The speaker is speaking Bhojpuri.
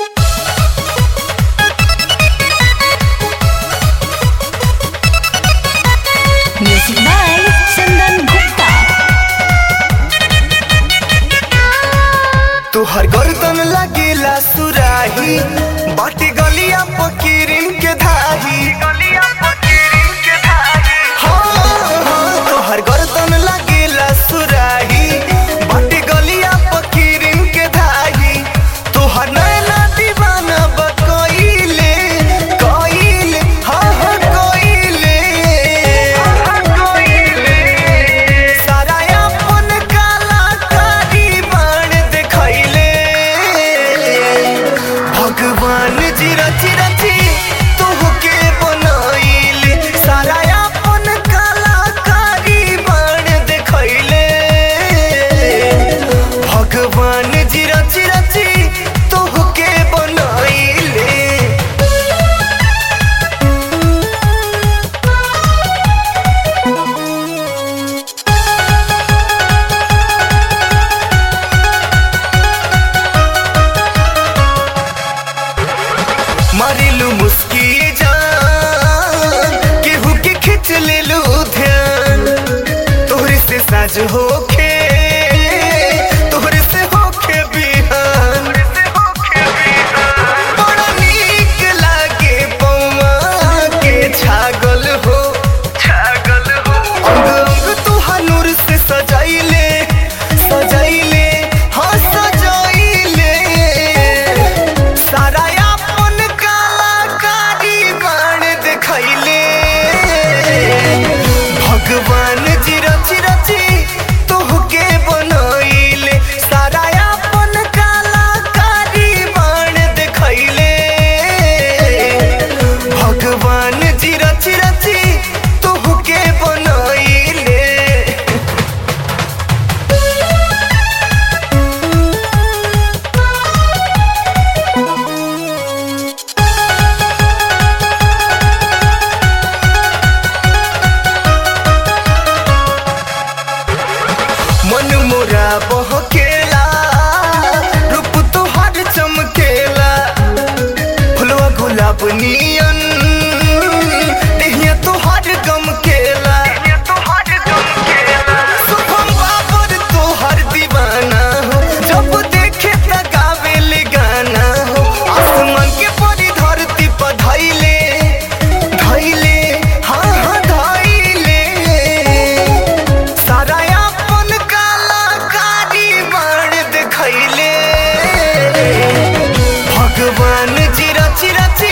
Music by Chandan Gupta. तुहर गर्दन लगेला सुराही बाटी गलिया पकीरिन के धाही गलिया पकीरिन के धाही हाँ हाँ तुहर गर्दन लगेला सुराही बाटी गलिया पकीरिन के धाही तुहर नैना दीवाना बकइले कइले हाँ हाँ कइले कइले सारा अपन कलाकारी बाण देखैले भगवान जी रची रची तोहके बनैले सारा अपन कलाकारी बाण देखैले भगवान जी रची रची तोहके बनैले मारिलू मुस्की जान केहू के खिंच लेलू ध्यान तोहरे से साज होखे तोहरे से होखे बिहान बड़ा नीक लागे पौआ के छागल हो छागल हो अंग अंग तुहार नूर से सजाइले सजाइले हाँ सजाइले सारा अपन कलाकारी बाण देखैले भगवान जी रची रची तोहके बनैले सारा अपन कलाकारी बाण देखैले भगवान जी रची रची तोहके बनैले मन मोरा बहकेला रूप तोहार चमकेला फुलवा गुलाब नियन देहिया तोहार गमकेला शुभम बाबर तोहार दीवाना हो जब देखे त गावेले गाना हो आसमान के परी धरती पर धैले धैले हाँ हाँ धैले सारा अपन कलाकारी बाण देखैले भगवान जी रची रची